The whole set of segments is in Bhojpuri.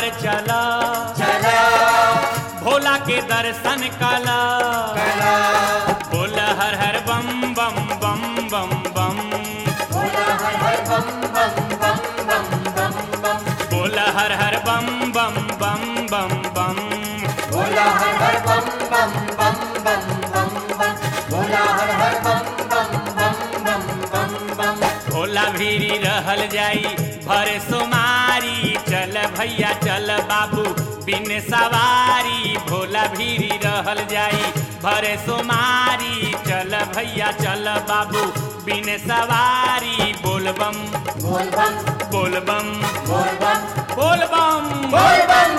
चला चला भोला के दर्शन कला कला बोल हर हर बम बम बम बम बम बोला हर हर बम बम बम बम बम बम बोल हर हर बम बम बम बम बम बोला हर हर बम बम बम बम बम बम बोला हर हर बम बम बम बम बम बम भोला भीरी रहल जाई भर सुमारी चल भैया चल बाबू बिन सवारी भोला भीरी रहल जाई भर सुमारी चल भैया चल बाबू बिन सवारी बोलबम बोल बम बोलबम बोल बम बोलबम बोल बम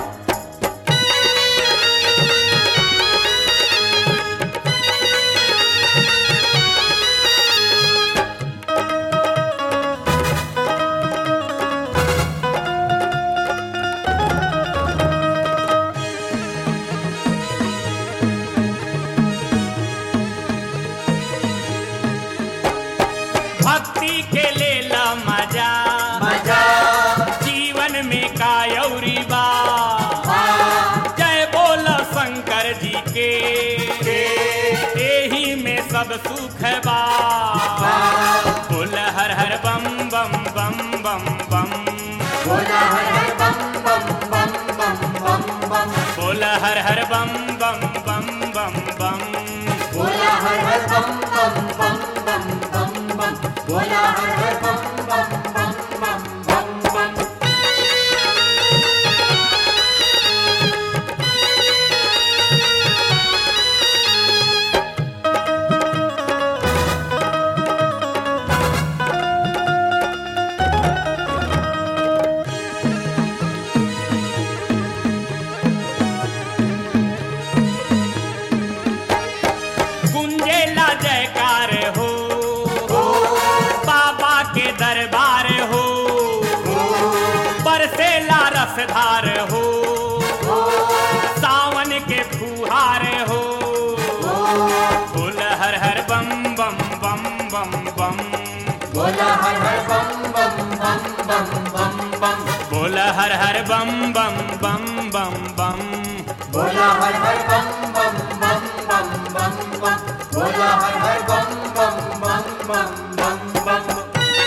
भक्ति के लेला मजा मजा जीवन में कायौरी बा हाँ जय बोल शंकर जी के एही में सब सुख बा बोल हर हर बम बम बम बम बम बोला हर हर बम बम बम बम बम बम बोल हर हर बम बम बम बम बम बोला हर हर बम बम बम बम बम बम बोला हर हर बम बम बम बम बम बम गुंजेला जयकार हो बाबा के दरबार हो बरसेला रसधार हो सावन के फुहार हो बोल हर हर बम बम बम बम बम बोला हर हर बम बम बम बम बम बम बोल हर हर बम बम बम बम बम बोला हर हर बम बम बम बम बम बम बोला हर हर बम बम बम बम बम बम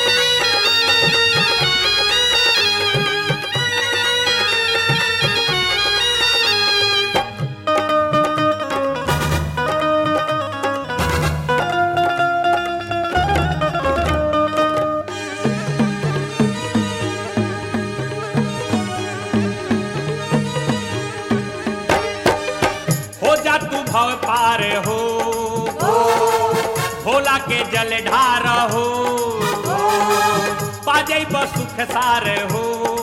हो जा तू भव पार हो भोला के जल ढार हो पाजै सुख सार हो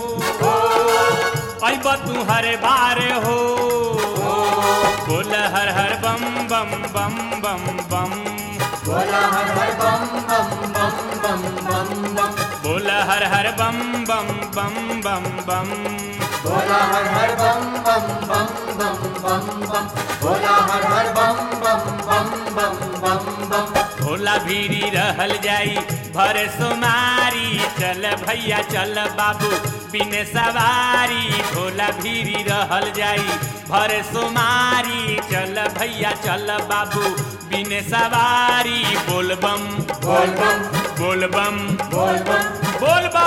अब तू हर बार हो बोल हर हर बम बम बम बम बम बोला हर हर बम बम बम बम बम बम बोल हर हर बम बम बम बम बम बोला हर हर बम बम बम बम बम बम बोला हर हर बम बम बम बम बम बम भोला भीरी रहल जाई भर सुमारी चल भैया चल बाबू बिन सवारी भोला भीरी रहल जाई भर सुमारी चल भैया चल बाबू बिन सवारी बोलबम बोल बम बोलबम बोल बम बोलबम